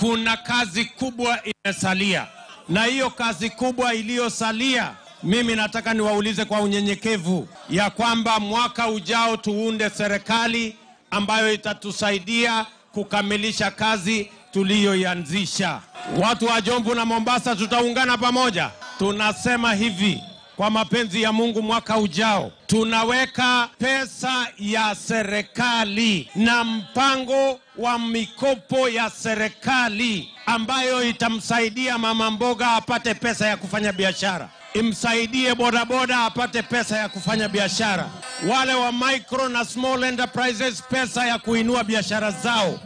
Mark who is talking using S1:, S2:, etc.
S1: kuna kazi kubwa imesalia, na hiyo kazi kubwa iliyosalia, mimi nataka niwaulize kwa unyenyekevu ya kwamba mwaka ujao tuunde serikali ambayo itatusaidia kukamilisha kazi tuliyoianzisha. Watu wa Jomvu na Mombasa tutaungana pamoja. Tunasema hivi kwa mapenzi ya Mungu, mwaka ujao tunaweka pesa ya serikali na mpango wa mikopo ya serikali ambayo itamsaidia mama mboga apate pesa ya kufanya biashara, imsaidie bodaboda apate pesa ya kufanya biashara, wale wa micro na small enterprises pesa ya kuinua biashara zao.